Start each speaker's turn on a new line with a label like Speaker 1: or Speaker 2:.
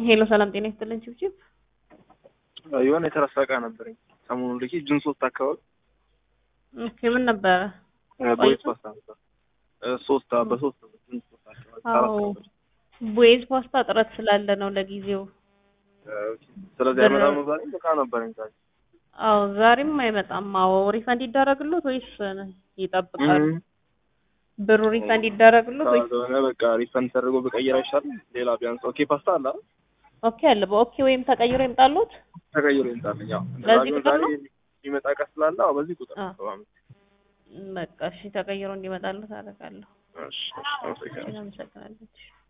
Speaker 1: ሄሎ ሰላም ጤና ይስጥልን ችብችብ
Speaker 2: የሆነ የተረሳ እቃ ነበረኝ ሰሞኑን ልኬ ጁን ሶስት አካባቢ
Speaker 1: ኦኬ ምን ነበረ
Speaker 2: ቦይስ ፓስታ ነበር እ ሶስት አ- በሶስት ጁን ሶስት አካባቢ አራት
Speaker 1: አዎ
Speaker 2: ነበር።
Speaker 1: ቦይዝ ፓስታ እጥረት ስላለ ነው ለጊዜው
Speaker 2: እ ኦኬ። ስለዚህ
Speaker 1: ብር-
Speaker 2: አይመጣም ነው ዛሬ እቃ ነበረኝ ዛሬ
Speaker 1: አዎ ዛሬም አይመጣም አዎ ሪፈንድ ይደረግሎት ወይስ ይጠብቃሉ
Speaker 2: እም።
Speaker 1: ብሩ ሪፈንድ ይደረግሎት ወይስ
Speaker 2: ካልሆነ በቃ ሪፈንድ ተደርጎ በቀየር አይሻልም? ሌላ ቢያንስ ኦኬ ፓስታ አለ አይደል?
Speaker 1: ኦኬ አለ በኦኬ ወይም ተቀይሮ ይምጣሉት
Speaker 2: ተቀይሮ ይምጣልኝ። ያው እንደዛ
Speaker 1: በዚህ
Speaker 2: ቢሆን
Speaker 1: ቁጥር
Speaker 2: ዛሬ
Speaker 1: ነው?
Speaker 2: የሚመጣ እቃ ስላለ አዎ በዚህ ቁጥር
Speaker 1: አ።
Speaker 2: ነው ሰባ አምስት
Speaker 1: በቃ እሺ ተቀይሮ እንዲመጣሉት አደርጋለሁ
Speaker 2: እሺ እሺ አመሰግናለሁ።
Speaker 1: አመሰግናለሁ